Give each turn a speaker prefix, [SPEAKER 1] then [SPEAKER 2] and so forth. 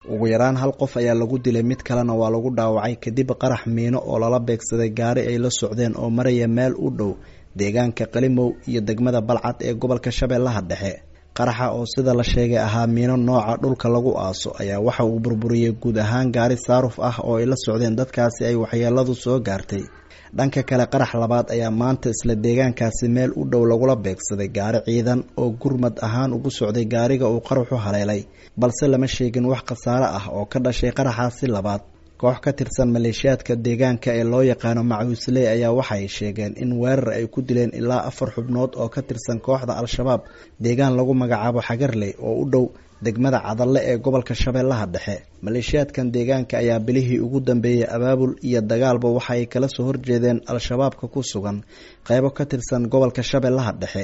[SPEAKER 1] ugu yaraan hal qof ayaa lagu dilay mid kalena waa lagu dhaawacay kadib qarax miino oo lala beegsaday gaari ay la socdeen oo maraya meel u dhow deegaanka qalimow iyo degmada balcad ee gobolka shabeellaha dhexe qaraxa oo sida la sheegay ahaa miino nooca dhulka lagu aaso ayaa waxa uu burburiyey guud ahaan gaari saaruf ah oo ay la socdeen dadkaasi ay waxyeeladu soo gaartay dhanka kale qarax labaad ayaa maanta isla deegaankaasi meel u dhow lagula beegsaday gaari ciidan oo gurmad ahaan ugu socday gaariga uu qaraxu haleelay balse lama sheegin wax khasaare ah oo ka dhashay qaraxaasi labaad koox ka tirsan maleeshiyaadka deegaanka ee loo yaqaano macuusley ayaa waxay sheegeen in weerar ay ku dileen ilaa afar xubnood oo ka tirsan kooxda al-shabaab deegaan lagu magacaabo xagarley oo u dhow degmada cadalle ee gobolka shabeellaha dhexe maleeshiyaadkan deegaanka ayaa bilihii ugu dambeeyey abaabul iyo dagaalba waxa ay kala soo horjeedeen al-shabaabka ku sugan qeybo ka tirsan gobolka shabeellaha dhexe